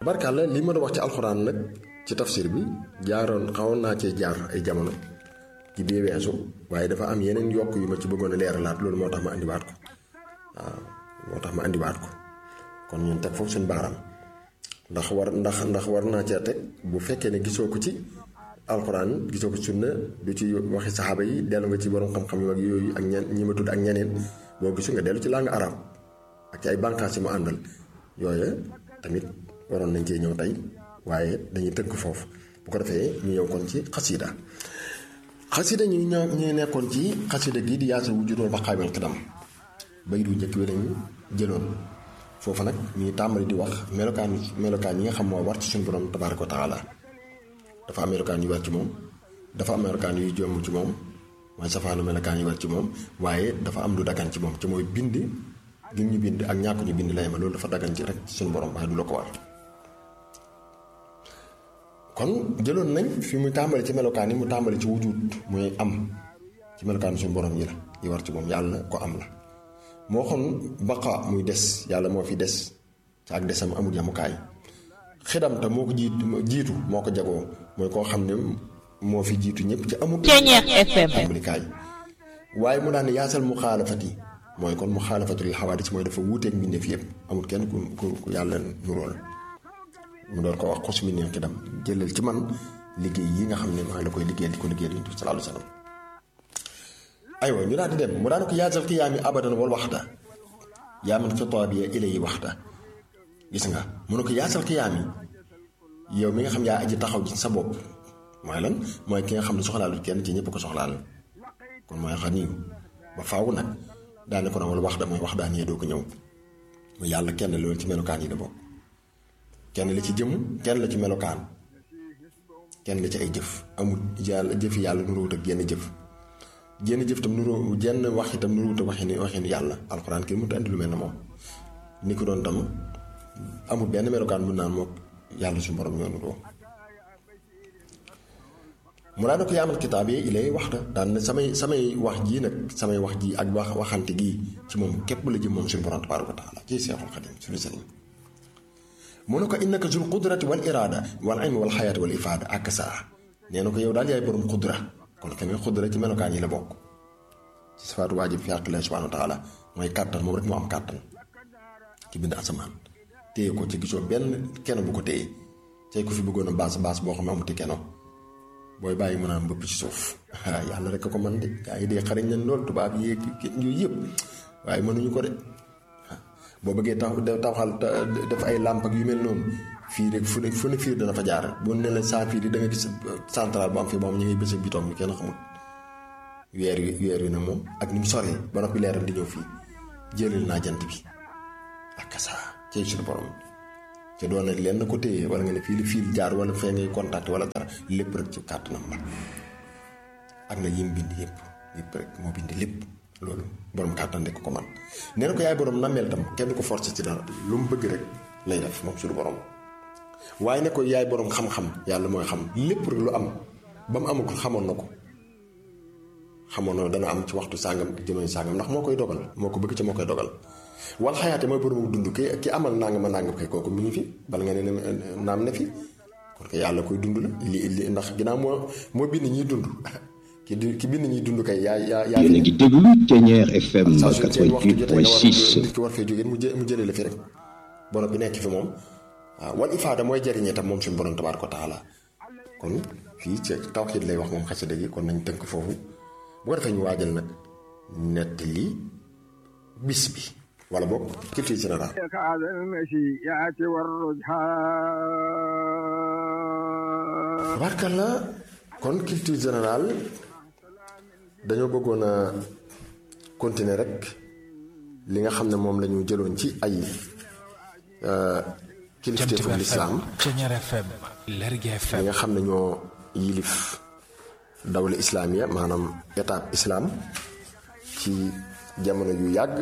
barkaal la li ma doon wax ci alxuraan nag ci tafsir bi jaaroon xawoon naa cee jaar ay jamono ci bii weesu waaye dafa am yeneen yokk yu ma ci bëggoon a leeralaat loolu moo tax ma andiwaat ko waaw moo tax ma andiwaat ko kon ñun teg foofu suñu baaraam ndax war ndax ndax war naa cee teg bu fekkee ne gisoo ko ci alxuraan gisoo ko sunna du ci waxi saxaaba yi dellu nga ci borom xam-xam yu mag yooyu ak ñen ñi ma tudd ak ñeneen boo gisu nga dellu ci langue arabe ak ci ay bànqaas yi mu àndal yooya tamit waroon nañ cee ñëw tey waaye dañuy tënk foofu bu ko defee ñu ñëw kon ci xasida xasida ñu ñëw ñu nekkoon ci xasida gii di yaasal wujudul baqaawil qidam bay du njëkk bi lañu jëloon foofu nag ñuy tàmbali di wax melokaan melokaan yi nga xam moo war ci suñu borom tabaaraka wa taala dafa am melokaan yu war ci moom dafa am melokaan yuy jomb ci moom mooy safaanu melokaan yu war ci moom waaye dafa am lu dagan ci moom ci mooy bind gi ñu bind ak ñàkk ñu bind lay ma loolu dafa dagan ci rek ci suñu borom waaye du la ko war kon jëloon nañ fi mu tàmbali ci melokaan yi mu tàmbali ci wujud muy am ci melokaan suñu borom yi la yi war ci moom yàlla ko am la moo xam baqa muy des yàlla moo fi des ci ak desam amul yamukaay xidam te moo ko jiitu jiitu moo ko jagoo mooy koo xam ne moo fi jiitu ñëpp ci amul tàmbalikaay waaye mu daan yaasal mu xaalafati mooy kon mu xaalafatul xawaadis mooy dafa wuuteeg mbindeef yëpp amul kenn ku ku yàlla nurool mu door ko wax xos mi neen xidam jëlal ci man liggéey yi nga xam ne maa la koy liggéeyal di ko liggéeyal yonent bi sallallahu alayhi wa sallam aywa ñu daal di dem mu daan ko yaasal xiyaami abadan wal waxta yaa man xitaabiya ilay waxta gis nga mu ne ko yaasal xiyaami yow mi nga xam yaa aji taxaw ci sa bopp mooy lan mooy ki nga xam ne soxlaalu kenn ci ñëpp ko soxlaal kon mooy xam nii ba faaw nag daane ko na wala wax da mooy wax daan yee doo ko ñëw mu yàlla kenn loolu ci melokaan yi da bokk kenn la ci jëm kenn la ci melokaan kenn la ci ay jëf amul yàlla jëfi yàlla nuróowut ak genn jëf jenn jëf tam nuróo jenn wax itam nuróowut ak waxin waxin yàlla alxuraan kii mënut a andi lu mel ne moom ni ko doon tam amul benn melokaan bu naan moom yàlla suñu borom ñoo nuróo mu daa ne ko yaamal kitaab yi ilay waxta daan ne samay samay wax jii nag samay wax ji ak wax waxante gii ci moom képp la jëm moom suñu borom tabaaraka wa taala ci seexul xadim suñu sëriñ mu ne ko innaka zul qudrati wal iraada wal ilmi wal xayaati wal ifaada ak saa nee na ko yow daal yaay borom xudra kon tamit xudra ci melokaan yi la bokk ci sifaatu waajib fi àq la subhaanahu wa taala mooy kàttan moom rek moo am kàttan ci bind asamaan téye ko ci gisoo benn keno bu ko téye tey ko fi bëggoon a baas baas boo xam ne amuti keno booy bàyyi mu naan mbëpp ci suuf yàlla rek a ko man de gaa yi dee xariñ nañ lool tubaab yi yooyu yëpp waaye mënuñu ko de boo bëggee tax taxal def ay làmp ak yu mel noonu fii rek fu ne fu ne fiir dana fa jaar bu ne la saa fii di da nga gis central bu am fii moom ñu ngi bës ak bitoom yu kenn xamul weer wi weer wi nag moom ak ni mu soree ba noppi leeral di ñëw fii jëlal naa jant bi ak saa cay suñu borom te doon nag lenn ko téye wala nga ne fii li fii jaar wala fee ngay contact wala dara lépp rek ci kàttanam la ak na yim bind yëpp yëpp rek moo bind lépp loolu borom kàttan rek ko man nee na ko yaay borom nameel tam kenn ko forcé ci dara lu mu bëgg rek lay def moom suñu borom waaye ne ko yaay borom xam-xam yàlla mooy xam lépp rek lu am ba mu amagul xamoon na ko xamoon na dana am ci waxtu sàngam jëmee sàngam ndax moo koy dogal moo ko bëgg ci moo koy dogal wal xayaate mooy borom dund ki ki amal nangama nangam kay kooku mi ngi fi bala nga ne naam ne fi kon ko yàlla koy dund la li li ndax ginnaaw moo moo bind ñiy dund ki di ki bind ñiy dund kay yaa yaa yaa. yéen a ngi déglu Thiéniere FM 88.6. nit ki war fee jógee mu jë mu jëlee la fi rek borom bi nekk fi moom waaw wal ifaada mooy jëriñee tam moom suñu borom tabaaraka wa taala kon fii ci tawxiid lay wax moom xasida gi kon nañ tënk foofu bu ko defee ñu waajal nag nettali bis bi. wala boog culture générale tabaarkalla kon culture générale dañoo bëggoon a continuer rek li nga xam ne moom la ñu jëloon ci ay kilifteefu lislaam li nga xam ne ñoo yilif dawla islaamiya maanaam étape islam ci jamono yu yàgg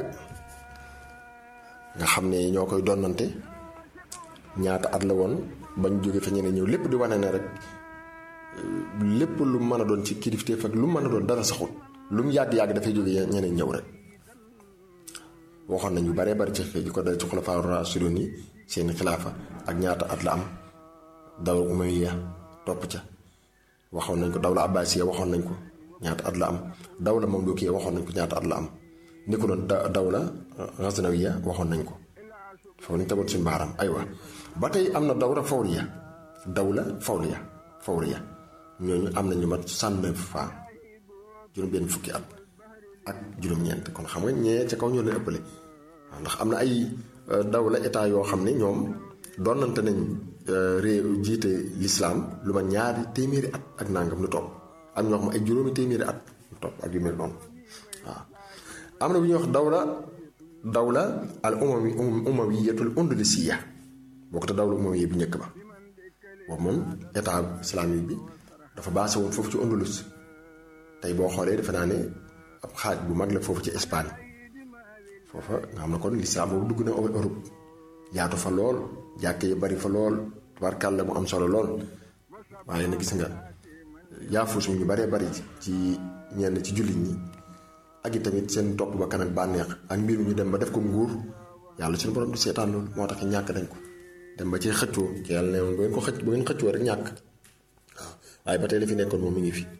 nga xam ne ñoo koy donnante ñaata at la woon bañ jóge fa ñeneen ñëw lépp di wane ne rek lépp lu mën a doon ci kilifteef ak lu mën a doon dara saxul lu mu yàgg-yàgg dafay jóge ñeneen ñëw rek waxoon nañu baree bari ci xëy ko dal ci xulafaa rashidun yi seeni xilaafa ak ñaata at la am dawla umayya topp ca waxoon nañ ko dawla abbasiya waxoon nañ ko ñaata at la am dawla mamlukiya waxoon nañ ko ñaata at la am ni ko doon dawla ghaznawiya waxoon nañ ko foofu lañ tegoon suñu baaram aywa ba tey am na dawla fawriya dawla fawriya fawriya ñooñu am nañ lu mat soixante-neuf fois juróom-benn fukki at ak juróom-ñeent kon xam nga ñee ca kaw ñoo leen ëppale waaw ndax am na ay dawla état yoo xam ne ñoom doonante nañ réew jiite lislaam lu ma ñaari téeméeri at ak nangam lu topp am ñoo xam ay juróomi téeméeri at lu topp ak yu mel noonu waaw am na bu ñuy wax dawla dawla al umawi umawiyatul andalusiya boo ko te dawla umawiya bu njëkk ba boobu moom état islamique bi dafa baase woon foofu ci Andalus tey boo xoolee defe naa ne ab xaaj bu mag la foofu ci Espagne foofa nga xam ne kon lislaam boobu dugg na Europe yaatu fa lool jàkke yi bari fa lool tubaarkàlla mu am solo lool waaye na gis nga yaafus ñu baree bari ci ñenn ci jullit ñi ak i tamit seen topp ba kanam bànneex ak mbir ñu dem ba def ko nguur yàlla suñu borom du seetaan loolu moo tax ñàkk dañ ko dem ba ci xëccoo ci yàlla ne woon bu ngeen ko xëcc bu ngeen xëccoo rek ñàkk waaw waaye ba tey la fi nekkoon moom mi ngi fi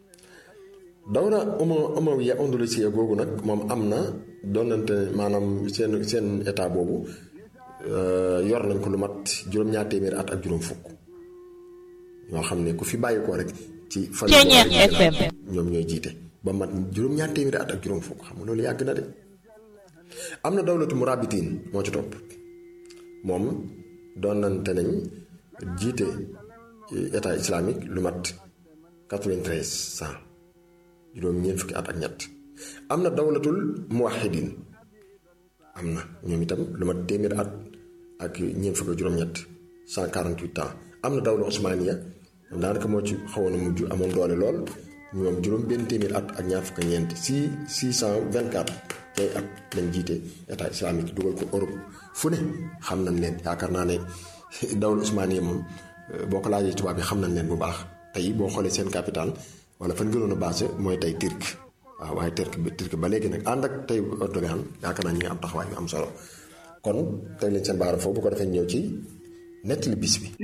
dawla uma umawiya andalusiya googu nag moom am na doonante maanaam seen seen état boobu yor nañ ko lu mat juróom-ñaar téeméeri at ak juróom fukk ñoo xam ne ku fi bàyyi ko rek ci fan ñoom ñooy jiite ba mat juróom-ñaar téeméeri at ak juróom fukk xam nga loolu yàgg na de am na dawlatu murabitin moo ci topp moom doonante nañ jiite état islamique lu mat 93 cent juróom ñeent fukki at ak ñett am na dawlatul muwahidin am na ñoom itam lu mat téeméeri at ak ñeent fukki juróom-ñett 148 ans am na dawla osmaniya ñoom daanaka moo ci xawoon a mujj amoon doole lool ñoom juróom benn téeméeri at ak ñaar fukki ñeent si 624 tey at lañ jiite état islamique dugal ko Europe fu ne xam nañ leen yaakaar naa ne dawla osmaniya moom boo ko laajee tubaab bi xam nañ leen bu baax tey boo xoolee seen capital wala fan gënoon a basé mooy tey Turc waaw waaye Turc bi Turc ba léegi nag ànd ak tey Erdogan yaakaar naa ñu ngi am taxawaay yu am solo kon teg leen seen baaram foofu bu ko defee ñëw ci nettali bis bi.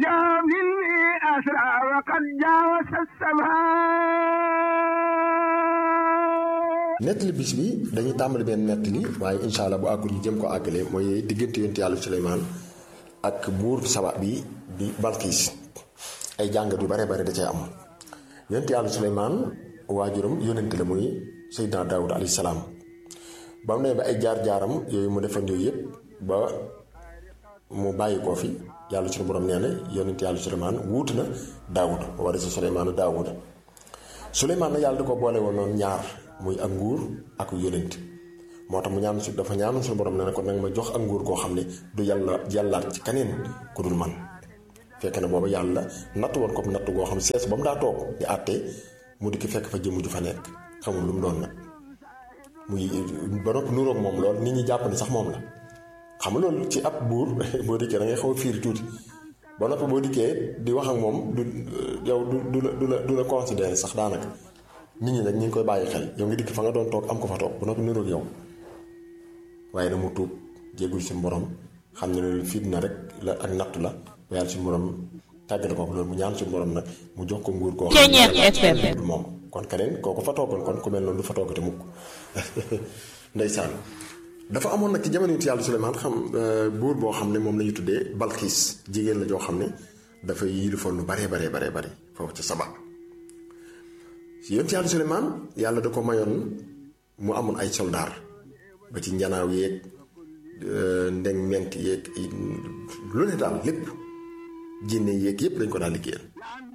nettali bis bi dañuy tàmbali benn nettali waaye incha allah bu àggul ñu jëm ko àggale mooy diggante yonent yàlla Suleymaan ak buur saba bi di Balkiis ay jàngat yu bare bare da cay am. yonent yàlla Suleymaan waajuram yónnent la muy Seydina Daawud alayhi salaam ba mu ne ba ay jaar-jaaram yooyu mu defan yooyu yëpp ba mu bàyyi koo fi yàlla suñu borom nee na yonent yàlla Suleymaan wuutu na Daawud war a si Suleymaanu Daawud Suleymaan na yàlla da ko boole woon noonu ñaar muy ak nguur ak yónnent moo tax mu ñaan su dafa ñaanoon suñu borom nee na ko nag ma jox ak nguur koo xam ne du yàlla yàllaat ci keneen ku dul man fekk na booba yàlla natt woon ko natt goo xam sees ba mu daa toog di àtte mu dikk fekk fa jëmm ju fa nekk xamul lu mu doon nag muy ba noppi nuroog moom lool nit ñi jàpp ni sax moom la xam nga loolu ci ab buur boo dikkee da ngay xaw a fiir tuuti ba noppi boo dikkee di wax ak moom du yow du du la du la du la considéré sax daanaka nit ñi nag ñu ngi koy bàyyi xel yow nga dikk fa nga doon toog am ko fa toog ba noppi nuroog yow waaye na mu tuub jéggul si borom xam ne loolu fitna rek la ak nattu la ba yàlla suñu borom tàggale ko loolu mu ñaan suñu borom nag mu jox ko nguur koo xam ne du moom kon keneen kooku fa toogoon kon ku mel noonu du fa toogate mukk ndeysaan dafa amoon nag ci jamono it yàlla Suleymaan xam buur boo xam ne moom la ñu tuddee Balxiis jigéen la joo xam ne dafa yilifoon lu baree baree baree bari foofu ci Saba yonent yàlla Suleymaan yàlla da ko mayoon mu amoon ay soldaar ba ci njanaaw yeeg ndeng ment yeeg lu ne daal lépp jinne yeeg yépp dañ ko daal liggéeyal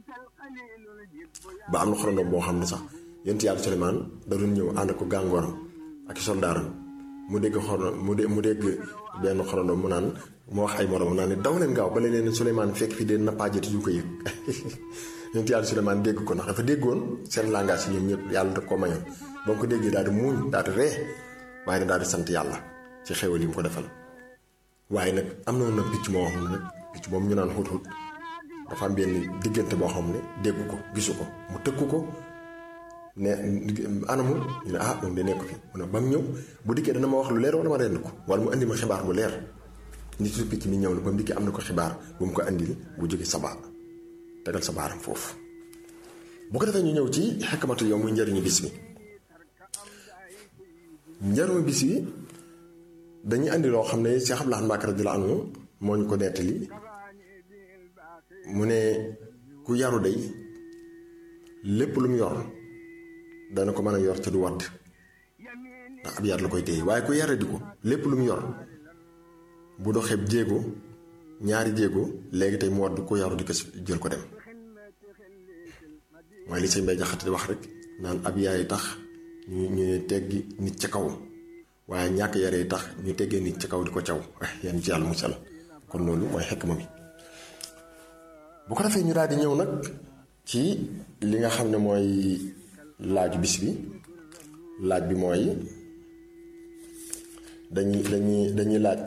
ba am na xorondoom boo xam ne sax yonent yàlla Suleymaan da doon ñëw ànd ko gàngooram ak soldaaram mu dégg xoro mu dé mu dégg benn xorondoom mu naan mu wax ay moroom naan ne daw leen gaaw ba leen Suleymaan fekk fi dee nappaajati yu ko yëg yonent yàlla Suleymaan dégg ko ndax dafa déggoon seen langage yi ñoom ñëpp yàlla da ko mayoon ba mu ko déggee daal di muuñ daal di ree waaye nag daal di sant yàlla ci xéwal yi mu ko defal waaye nag am na nag picc moo xam ne nag picc moom ñu naan xut xut dafa am benn diggante boo xam ne dégg ko gisu ko mu tëkku ko ne anamu ñu ne ah moom de nekk fi mu ne ba mu ñëw bu dikkee dana ma wax lu leer wala ma rend ko wala mu indi ma xibaar bu leer nitu picc mi ñëw na ba mu dikkee am na ko xibaar bu mu ko andil bu jóge saba tegal sa baaram foofu bu ko defee ñu ñëw ci xekkamatu yow muy njëriñu bis bi njëriñu bis bi dañuy andi loo xam ne Cheikh Abdoulaye Mbacké radiyallahu anhu moo ñu ko nettali mu ne ku yaru day lépp lu mu yor dana ko mën a yor te du wadd ndax ab yar la koy téye waaye ku yare di ko lépp lu mu yor bu doxee jéego ñaari jéego léegi tey mu wadd ku yaru di ko jël ko dem mooy li sëñ Mbay Jaxate di wax rek naan ab yaay tax ñu ñu teggi nit ca kaw waaye ñàkk yaree tax ñu teggee nit ca kaw di ko caw yan ci yàlla musal kon loolu mooy xekk ma mi bu ko defee ñu daal di ñëw nag ci li nga xam ne mooy laaju bis bi laaj bi mooy dañuy dañuy dañuy laaj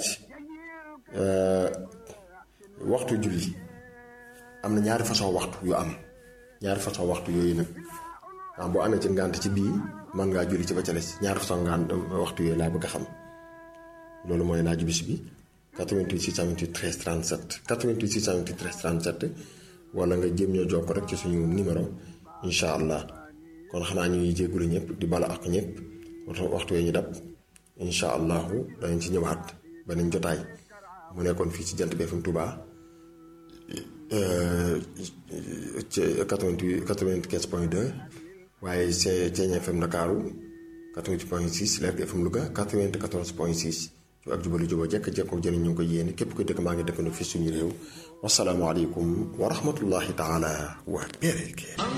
waxtu julli am na ñaari façon waxtu yu am ñaari façon waxtu yooyu nag ndax boo amee ci ngànt ci bii mën ngaa julli ci ba ca des ñaari façon ngànt waxtu yooyu laa bëgg a xam loolu mooy laaju bis bi 88 628 13 37 88 628 13 37 wala nga jéem ñoo jokk rek ci suñu numéro incha allah kon xanaa ñuy jéggulu ñëpp di bala ak ñëpp waxtu wee ñu dab incha allahu danañ ci ñëwaat beneen jotaay mu nekkoon fii ci jant bi FM Touba ci 88 95 point 2 waaye Ceeñ FM Ndakaaru 88 point 6 Leer FM Louga 94 point 6 ci ak jubali juboo jekk jekko jëriñ ñu ngi koy yéene képp koy dëkk maa ngi dëkkandoo fii suñu réew wasalaamualeykum wa rahmatullahi taala wa barakaatuh